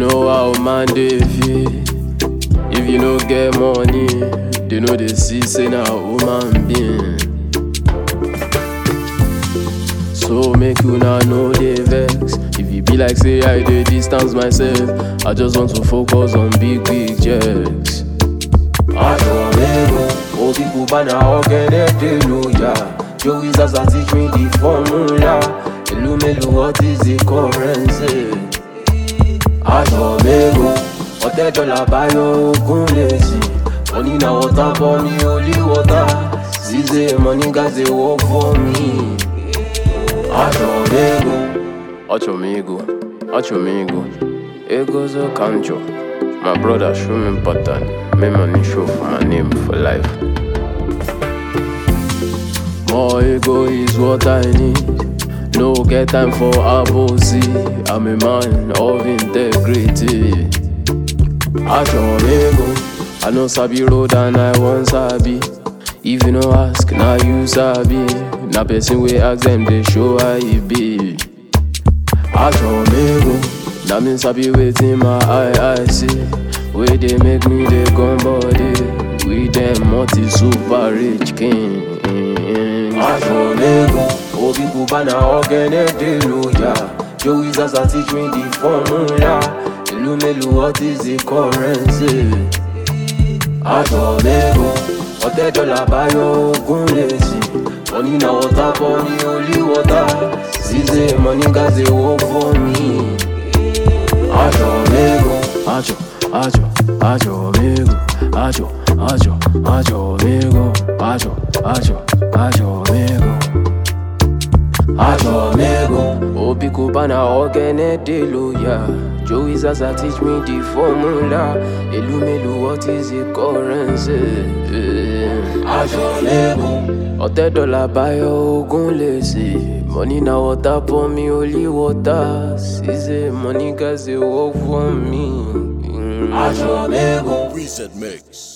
know how man dey feel. If you no get money, they know they see say na human being. So make una no dey vex. If e be like say I dey distance myself, I just want to focus on big big checks. Adomego, Obi Cubana, Ogene Deluya. Joey Zaza teach me the formula. Elumelu, what is the currency? Adomego, Otedola Bayo Ogunlesi. Money na water for me, only water. Zize, money guys they work for me. Adomego, Ocho amigo, ocho amigo. Ego's a cancho. My brother show me pattern. Make money show for my name for life. More ego is what I need. No get time for abosi. I'm a man of integrity. Acho amigo. I know sabi road and I want sabi. If you no ask, now you sabi. Na person wey ask them they show how e be. Acho amigo, na me sabi wetin my eye eye see. Wey dey make me dey come body. We dem multi super rich king. Adomego, Obi Cubana, Ogene Deluya. Joey Zaza teach me the formula. Elumelu, what is the currency? Adomego, Otedola Bayo Ogunlesi. Money na water for me, only water. Zize, money guys they work for me. Adomego, Acho, acho, acho amigo. Acho, acho, acho amigo. Acho, acho, acho amigo. Adomego, Obi Cubana Ogene Deluya Joey Zaza teach me the formula Elumelu what is the currency Adomego, Otedola Bayo Ogunlesi Money na water for me only water Size money guys they work for me Mm. Adomego. Reset Mix.